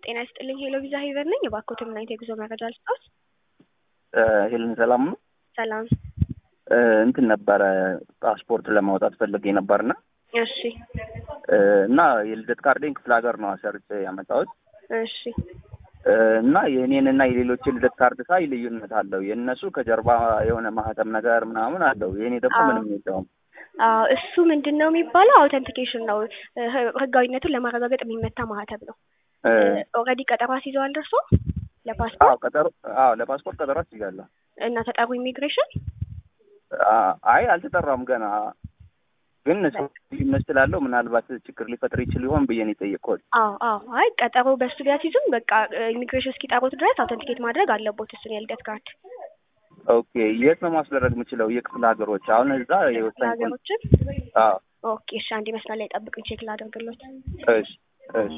ጤና ይስጥልኝ ሄሎ ቪዛ ሄቨን ነኝ። እባክዎትን ምን አይነት የጉዞ መረጃ ልስጥዎት? ሄልን ሰላም ነው። ሰላም። እንትን ነበረ ፓስፖርት ለማውጣት ፈልጌ ነበርና እሺ እና የልደት ካርዴን ክፍለ ሀገር ነው አሰርቼ ያመጣሁት እሺ እና የእኔን እና የሌሎች የልደት ካርድ ሳይ ልዩነት አለው። የእነሱ ከጀርባ የሆነ ማህተም ነገር ምናምን አለው። የእኔ ደግሞ አዎ። ምንም የለውም። አዎ እሱ ምንድን ነው የሚባለው? አውተንቲኬሽን ነው። ህ- ህጋዊነቱን ለማረጋገጥ የሚመታ ማህተም ነው። እ፣ ኦልሬዲ ቀጠሮ አስይዘዋል ደርሶ አዎ ለፓስፖርት ቀጠሮ አዎ ለፓስፖርት ቀጠሮ አስይዛለሁ። እና ተጠሩ ኢሚግሬሽን አ- አይ አልተጠራም ገና ግን ሰው ልዩነት ስላለው ምናልባት ችግር ሊፈጥር ይችል ይሆን ብዬ ነው የጠየቅኩት። አዎ አዎ አይ ቀጠሮ በሱ ቢያስይዙም በቃ ኢሚግሬሽን እስኪጠሩት ድረስ አውተንቲኬት ማድረግ አለቦት እሱን የልደት ካርድ ኦኬ የት ነው ማስደረግ የምችለው? የክፍለ ሀገሮች አሁን እዛ የወሳኝ ቁም- ሀገሮችን አዎ ኦኬ እሺ አንድ መስመር ላይ ጠብቁኝ ቼክ ላደርግሎት እሺ እሺ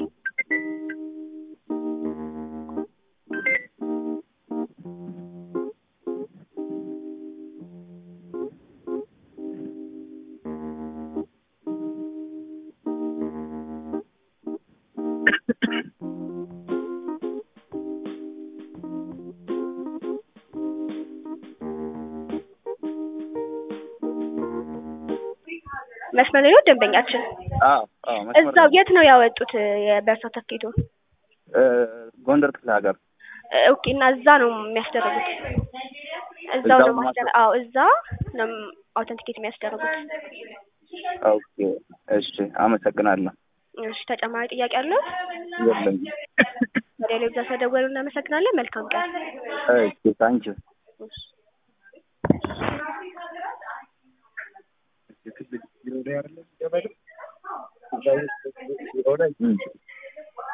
መስመር ላይ ነው ደንበኛችን አዎ አዎ መስመር እዛው ላይ የት ነው ያወጡት የበርት ሰርተፍኬቱን እ፣ ጎንደር ክፍለ ሀገር ኦኬ እና እዛ ነው የሚያስደርጉት እዛው እዛው ነው ነው ማስደረ አዎ እዛ ነው አውተንቲኬት የሚያስደርጉት ኦኬ እሺ አመሰግናለሁ። እሺ ተጨማሪ ጥያቄ አለው የለኝም። ወደ ሌሎች ስለደወሉ እናመሰግናለን መልካም ቀን እሺ ታንኪዩ እሺ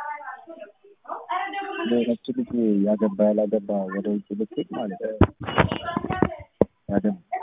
ሌሎች ልጅ ያገባ ያላገባ ወደ ውጭ ልትሄድ ማለት ነው